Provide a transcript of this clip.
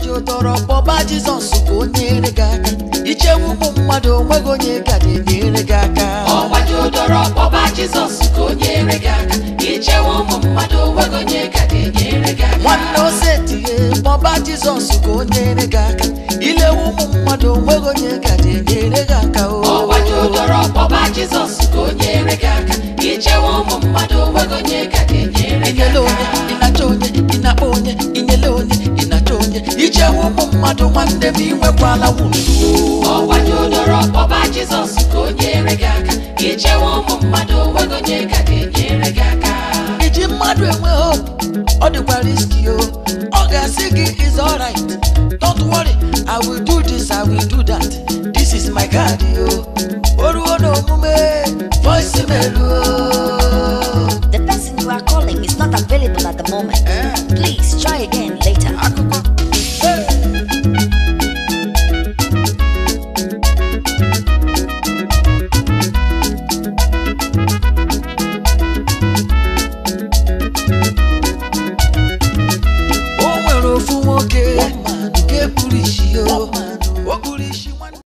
gbajudoro kpọba jizọs ka o nyere gị aka ichewe ụmụ mmadụ onweghị onye ga na-enyere gị aka ọgbajudoro kpọba jizọs ka o nyere gị aka ichewe ụmụ mmadụ onweghị onye ka ga-enyere gị aka nwanne osetie kpọba jizọs ka o nyere gị aka ilewe ụmụ mmadụ onweghị onye ga na-enyere gị aka o ọgbajudoro kpọba jizọs ka o nyere gị aka ichewe ụmụ mmadụ onweghị onye ka ga-enyere gị inyele onye aka ịnacha onye ịnakpa onye inyele onye ịnacha onye ichewe ụmụ mmadụ nwanne m inwekwala wuru ọgbajudoro kpọba jizọs ka o nyere gị aka ichewe ụmụ mmadụ onweghị onye ka ga-enyere gị aka iji mmadụ enwe hope ọ dịkwa riski o ọ ga-asị gị is alright don't worry i will do this i will do that this is my card o